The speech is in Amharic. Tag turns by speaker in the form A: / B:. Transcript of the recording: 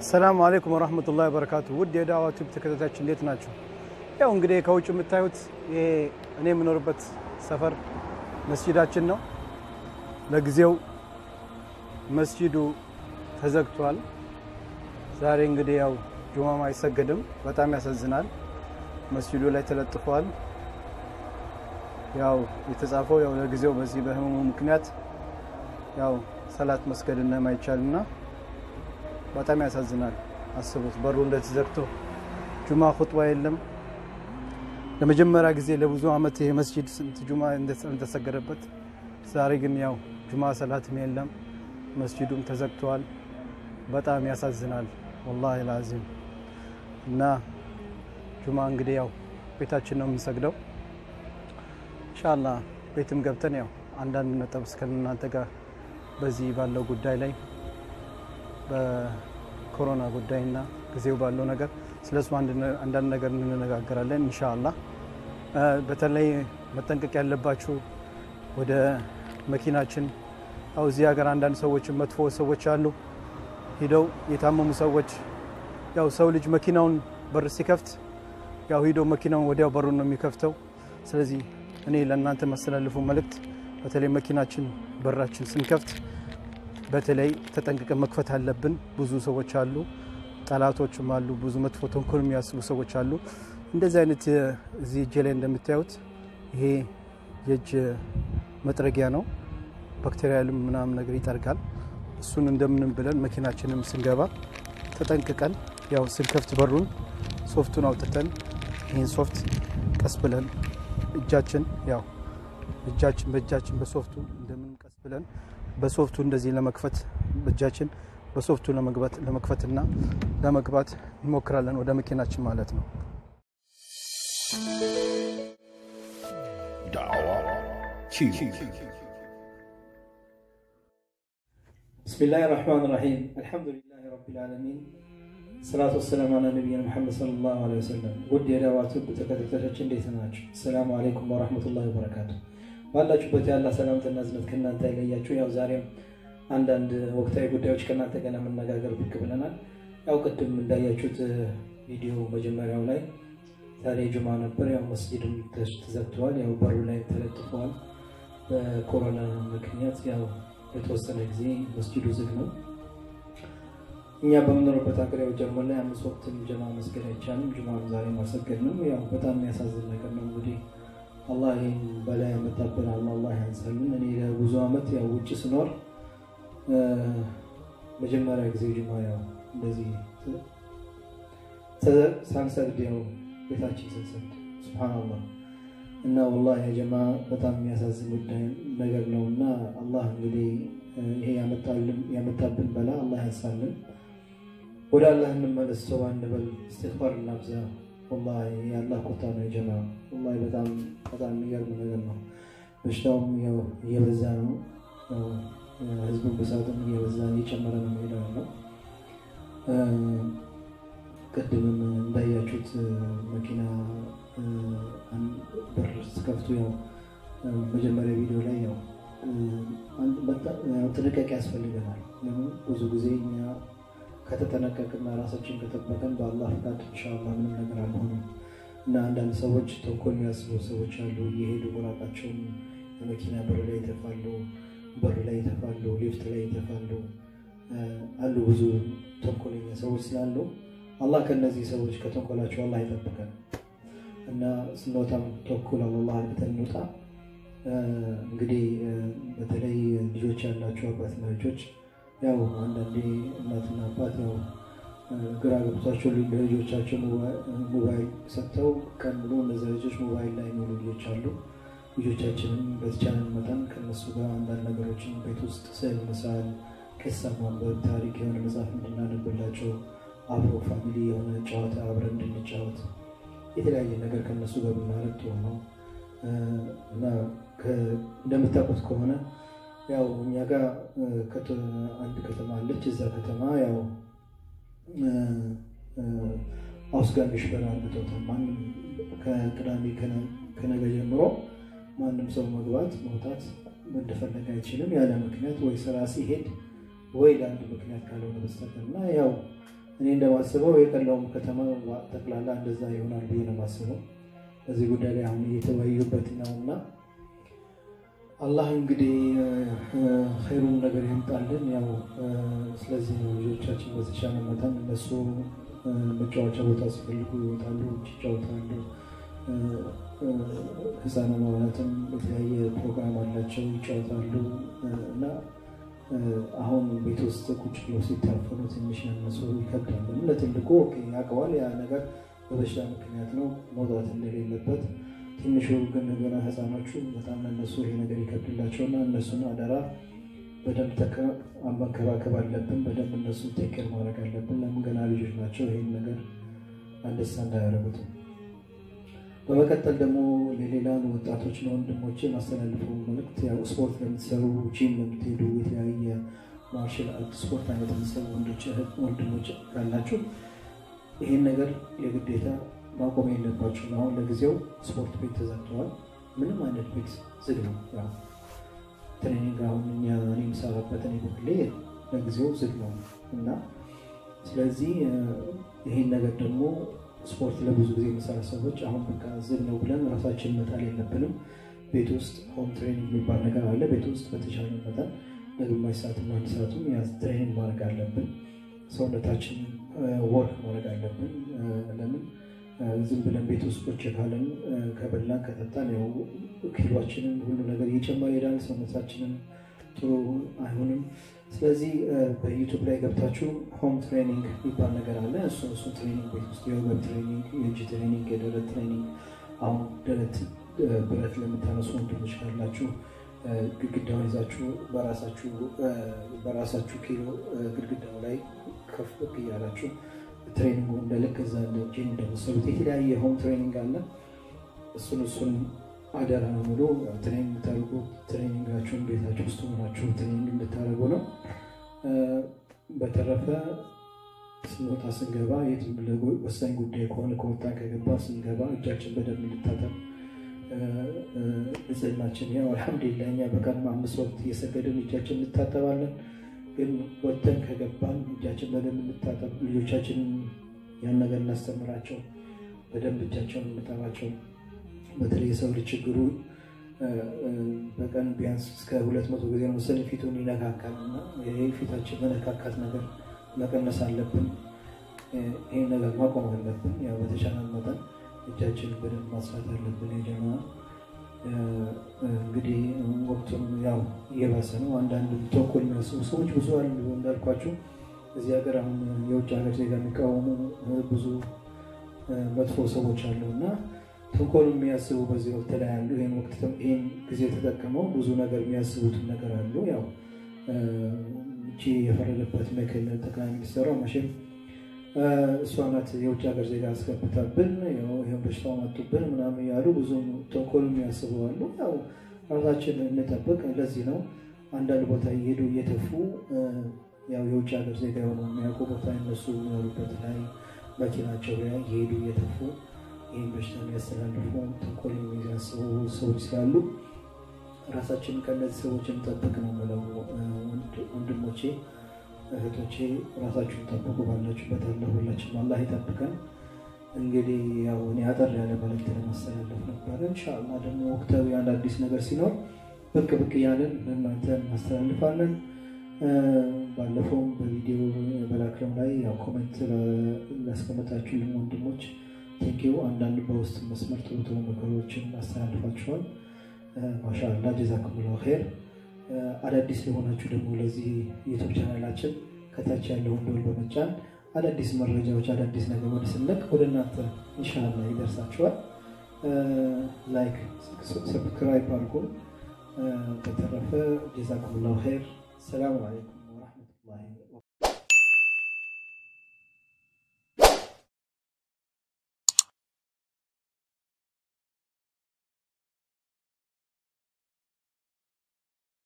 A: አሰላሙ አለይኩም ወራህመቱላሂ ወበረካቱ። ውድ የዳዋ ቲዩብ ተከታታዮች እንዴት ናቸው? ያው እንግዲህ ከውጭ የምታዩት ይሄ እኔ የምኖርበት ሰፈር መስጂዳችን ነው። ለጊዜው መስጂዱ ተዘግቷል። ዛሬ እንግዲህ ያው ጁማም አይሰገድም። በጣም ያሳዝናል። መስጂዱ ላይ ተለጥፏል። ያው የተጻፈው ያው ለጊዜው በዚህ በህመሙ ምክንያት ያው ሰላት መስገድ እንደማይቻልና በጣም ያሳዝናል። አስቡት፣ በሩ እንደተዘግቶ ጁማ ኹጥባ የለም። ለመጀመሪያ ጊዜ ለብዙ ዓመት ይሄ መስጂድ ስንት ጁማ እንደተሰገደበት፣ ዛሬ ግን ያው ጁማ ሰላትም የለም፣ መስጂዱም ተዘግተዋል። በጣም ያሳዝናል ወላሂ ላዚም። እና ጁማ እንግዲህ ያው ቤታችን ነው የምንሰግደው። ኢንሻአላህ ቤትም ገብተን ያው አንዳንድ ነጥብ እስከ እናንተ ጋር በዚህ ባለው ጉዳይ ላይ በኮሮና ጉዳይና ጊዜው ባለው ነገር ስለሱ አንዳንድ ነገር እንነጋገራለን ኢንሻአላህ። በተለይ መጠንቀቅ ያለባችሁ ወደ መኪናችን ያው እዚህ ሀገር አንዳንድ ሰዎች መጥፎ ሰዎች አሉ፣ ሂደው የታመሙ ሰዎች ያው ሰው ልጅ መኪናውን በር ሲከፍት ያው ሂደው መኪናውን ወዲያው በሩን ነው የሚከፍተው። ስለዚህ እኔ ለእናንተ ማስተላልፉ መልእክት በተለይ መኪናችን በራችን ስንከፍት በተለይ ተጠንቅቀን መክፈት አለብን። ብዙ ሰዎች አሉ፣ ጠላቶችም አሉ፣ ብዙ መጥፎ ተንኮል የሚያስቡ ሰዎች አሉ። እንደዚህ አይነት እዚህ እጄ ላይ እንደምታዩት ይሄ የእጅ መጥረጊያ ነው። ባክቴሪያልም ምናምን ነገር ይጠርጋል። እሱን እንደምንም ብለን መኪናችንም ስንገባ ተጠንቅቀን ያው ስንከፍት በሩን ሶፍቱን አውጥተን ይህን ሶፍት ቀስ ብለን እጃችን ያው እጃችን በእጃችን በሶፍቱ እንደምን ቀስ ብለን በሶፍቱ እንደዚህ ለመክፈት እጃችን በሶፍቱ ለመግባት ለመክፈትና ለመግባት እንሞክራለን ወደ መኪናችን ማለት ነው።
B: ዳዕዋ ቲዩብ
C: ብስሚላህ ራሕማን ራሒም አልሐምዱሊላህ ረቢል ዓለሚን ሰላቱ ወሰላም አላ ነቢይና ሙሐመድ ሰለላሁ ዐለይሂ ወሰለም። ውድ የዳዋ ቲዩብ ተከታታዮች እንዴት ናቸው? ሰላሙ አለይኩም ወረሕመቱላሂ ወበረካቱ። ባላችሁበት ያላ ሰላምትና እዝነት ከእናንተ አይለያችሁ። ያው ዛሬም አንዳንድ ወቅታዊ ጉዳዮች ከእናንተ ጋር ለመነጋገር ብቅ ብለናል። ያው ቅድም እንዳያችሁት ቪዲዮ መጀመሪያው ላይ ዛሬ ጁማ ነበር። ያው መስጂድም ተዘግተዋል። ያው በሩ ላይ ተለጥፈዋል። በኮሮና ምክንያት ያው የተወሰነ ጊዜ መስጂዱ ዝግ ነው። እኛ በምኖርበት ሀገር ያው ጀርመን ላይ አምስት ወቅትን ጀማ መስገድ አይቻልም። ጁማም ዛሬ ማሰገድ ነው። ያው በጣም የሚያሳዝን ነገር ነው። እንግዲህ አላህ ይህን በላይ ያመጣብን አላህ ያንሳልን። እኔ ለብዙ ዓመት ያው ውጭ ስኖር መጀመሪያ ጊዜ ጁማ ያው እንደዚህ ሳንሰግድ ያው ቤታችን ስንሰግድ ሱብሃነላህ እና ወላሂ የጀማ በጣም የሚያሳዝን ጉዳይ ነገር ነው እና አላህ እንግዲህ ይሄ ያመጣብን በላ አላህ ያንሳልን። ወደ አላህ እንመለስ፣ ተውባ እንበል፣ እስትግፋር እናብዛ። ወላሂ የአላህ ቁጣ ነው የጀማ ወላሂ በጣም በጣም የሚገርም ነገር ነው። በሽታውም ያው እየበዛ ነው። ህዝቡን ብዛትም እየበዛ እየጨመረ ነው የሚሄደው ነው። ቅድምም እንዳያችሁት መኪና በር ስከፍቱ ያው መጀመሪያ ቪዲዮ ላይ ያው ጥንቃቄ ያስፈልገናል። ለምን ብዙ ጊዜ እኛ ከተጠነቀቅና ራሳችን ከጠበቀን በአላህ ፍቃድ ኢንሻላህ ምንም ነገር አልሆንም እና አንዳንድ ሰዎች ተንኮል የሚያስቡ ሰዎች አሉ። እየሄዱ ጉራቃቸውን የመኪና በር ላይ ይተፋሉ፣ በር ላይ ይተፋሉ፣ ሊፍት ላይ ይተፋሉ አሉ። ብዙ ተንኮለኛ ሰዎች ስላሉ አላህ ከእነዚህ ሰዎች ከተንኮላቸው አላህ ይጠብቀን እና ስንወጣም ተኩል አላህ አድርገን እንውጣ። እንግዲህ በተለይ ልጆች ያላቸው አባትና ልጆች ያው አንዳንዴ እናትና አባት ያው ግራ ገብቷቸው ለልጆቻቸው ሞባይል ሰጥተው ቀን ብሎ እነዚያ ልጆች ሞባይል ላይ የሚውሉ ልጆች አሉ። ልጆቻችንም በተቻለን መጠን ከነሱ ጋር አንዳንድ ነገሮችን ቤት ውስጥ ስዕል መሳል፣ ቅሳ ማንበብ፣ ታሪክ የሆነ መጽሐፍ እንድናነብላቸው አብሮ ፋሚሊ የሆነ ጨዋታ አብረን እንድንጫወት የተለያየ ነገር ከነሱ ጋር ብናደርግ ጥሩ ነው እና እንደምታውቁት ከሆነ ያው እኛ ጋር አንድ ከተማ አለች። እዛ ከተማ ያው አውስጋሚሽ በራ አርግቶታል። ማንም ከቅዳሜ ከነገ ጀምሮ ማንም ሰው መግባት መውጣት እንደፈለገ አይችልም ያለ ምክንያት ወይ ስራ ሲሄድ ወይ ለአንድ ምክንያት ካልሆነ በስተቀር እና ያው እኔ እንደማስበው የቀለውም ከተማ ጠቅላላ እንደዛ ይሆናል ብዬ ነው የማስበው። በዚህ ጉዳይ ላይ አሁን እየተወያዩበት ነው እና አላህ እንግዲህ ኸይሩን ነገር ያምጣልን። ያው ስለዚህ ነው ልጆቻችን በተቻለ መጠን እነሱ መጫወቻ ቦታ ሲፈልጉ ይወጣሉ፣ ይጫወታሉ። ህፃናት ማለትም የተለያየ ፕሮግራም አላቸው፣ ይጫወታሉ እና አሁን ቤት ውስጥ ቁጭ ብለው ሲታፈኑ ትንሽ ያነሱ ይከብዳል። ለትልቁ ያውቀዋል ያ ነገር በበሽታ ምክንያት ነው መውጣት እንደሌለበት ትንሹ ግን ገና ህፃኖቹ በጣም ለነሱ ይሄ ነገር ይከብድላቸውና እነሱን አደራ በደንብ መንከባከብ አለብን። በደንብ እነሱ ቴክር ማድረግ አለብን። ለምን ገና ልጆች ናቸው። ይህን ነገር አንደሳ እንዳያደርጉትም። በመቀጠል ደግሞ ለሌላን ወጣቶች ለወንድሞቼ ማስተላልፈው መልዕክት ያው ስፖርት ለምትሰሩ ጂም ለምትሄዱ የተለያየ ማርሻል አርት ስፖርት አይነት የምትሰሩ ወንድሞች ካላችሁ ይህን ነገር የግዴታ ማቆም የለባችሁም። አሁን ለጊዜው ስፖርት ቤት ተዘግተዋል። ምንም አይነት ቤት ዝግ ነው። ትሬኒንግ አሁን እኛ እኔ የምሰራበት እኔ በግሌ ለጊዜው ዝግ ነው እና ስለዚህ ይህን ነገር ደግሞ ስፖርት ለብዙ ጊዜ የሚሰራ ሰዎች አሁን በቃ ዝግ ነው ብለን ራሳችን መጣል የለብንም። ቤት ውስጥ ሆም ትሬኒንግ የሚባል ነገር አለ። ቤት ውስጥ በተሻለ መጠን ለግማሽ ሰዓትም አንድ ሰዓቱም ያ ትሬኒንግ ማድረግ አለብን። ሰውነታችን ወርክ ማድረግ አለብን። ለምን ዝም ብለን ቤት ውስጥ ቁጭ ካለን ከበላን ከጠጣን ያው ኪሎችንን ሁሉ ነገር እየጨመረ ይሄዳል። ሰውነታችንን ጥሩ አይሆንም። ስለዚህ በዩቱብ ላይ ገብታችሁ ሆም ትሬኒንግ የሚባል ነገር አለ። እሱ እሱ ትሬኒንግ ቤት ውስጥ የወገብ ትሬኒንግ፣ የእጅ ትሬኒንግ፣ የደረት ትሬኒንግ አሁን ደረት ብረት ለምታነሱ ወንድሞች ካላችሁ ግድግዳውን ይዛችሁ በራሳችሁ ኪሎ ግድግዳው ላይ ከፍ እያላችሁ ትሬኒንጉ እንደ ልክ እዛ እንደ ጂም እንደመሰሉት የተለያየ ሆም ትሬኒንግ አለ። እሱን እሱን አደራ ነው ብሎ ትሬኒንግ የምታደርጉ ትሬኒንጋችሁን ቤታችሁ ውስጥ ሆናችሁ ትሬኒንግ እንድታደርጉ ነው። በተረፈ ስንወጣ ስንገባ የትም ወሳኝ ጉዳይ ከሆነ ከወጣን ከገባ ስንገባ እጃችን በደንብ እንድታጠብ ንጽህናችን ያው አልሐምዱሊላህ እኛ በቀን አምስት ወቅት እየሰገድን እጃችን እንታጠባለን። ግን ወጥተን ከገባን እጃችን በደንብ እንታጠብ፣ ልጆቻችንን ያን ነገር እናስተምራቸው፣ በደንብ እጃቸውን እንጠባቸው። በተለይ የሰው ልጅ ችግሩ በቀን ቢያንስ እስከ ሁለት መቶ ጊዜ ነው መሰለኝ ፊቱን ይነካካል እና ይህ ፊታችን መነካካት ነገር መቀነስ አለብን። ይህን ነገር ማቆም አለብን። ያው በተቻለ መጠን እጃችን በደንብ ማስራት አለብን። የጀማ እንግዲህ ወቅቱም ያው እየባሰ ነው። አንዳንድ ተንኮል የሚያስቡ ሰዎች ብዙ አሉ። እንዳልኳቸው እዚህ ሀገር አሁን የውጭ ሀገር ዜጋ የሚቃወሙ ብዙ መጥፎ ሰዎች አሉ እና ተንኮል የሚያስቡ በዚህ ወቅት ላይ አሉ። ይህን ወቅት ይህን ጊዜ ተጠቅመው ብዙ ነገር የሚያስቡትን ነገር አሉ። ያው እቺ የፈረደበት ምክል ጠቅላይ ሚኒስትሯ መቼም እሷ ናት የውጭ ሀገር ዜጋ አስገብታብን ይህን በሽታው መጡብን ምናምን ያሉ ብዙ ተንኮል የሚያስቡ አሉ። ያው ራሳችን እንጠብቅ። ለዚህ ነው አንዳንድ ቦታ እየሄዱ እየተፉ ያው የውጭ ሀገር ዜጋ የሆነ የሚያውቁ ቦታ እነሱ የሚኖሩበት ላይ መኪናቸው ላይ እየሄዱ እየተፉ ይህን በሽታ የሚያስተላልፉ ተንኮል የሚያስቡ ሰዎች ስላሉ ራሳችንን ከእነዚህ ሰዎች እንጠብቅ ነው የምለው። ወንድሞቼ እህቶቼ ራሳችሁን ጠብቁ። ባላችሁበት አለ ሁላችን አላህ ይጠብቀን። እንግዲህ ያው እኔ አጠር ያለ መልዕክት ለማስተላለፍ ነበረ። እንሻላ ደግሞ ወቅታዊ አንድ አዲስ ነገር ሲኖር ብቅ ብቅ እያለን ለእናንተ እናስተላልፋለን። ባለፈውም በቪዲዮ በላክለው ላይ ያው ኮሜንት ላስቀመጣችሁልን ወንድሞች ቴንኪው። አንዳንድ በውስጥ መስመር ጥሩ ጥሩ ነገሮችን አስተላልፋችኋል። ማሻአላ ጀዛኩሙላሁ ኸይር። አዳዲስ የሆናችሁ ደግሞ ለዚህ ዩቱብ ቻናላችን ከታች ያለውን ደወል በመጫን አዳዲስ መረጃዎች አዳዲስ ነገር ወደ ስንለቅ ወደ እናንተ ኢንሻአላ ይደርሳችኋል። ላይክ ሰብስክራይብ አድርጉ። በተረፈ ጀዛኩሙላሁ ኸይር። ሰላም አለይኩም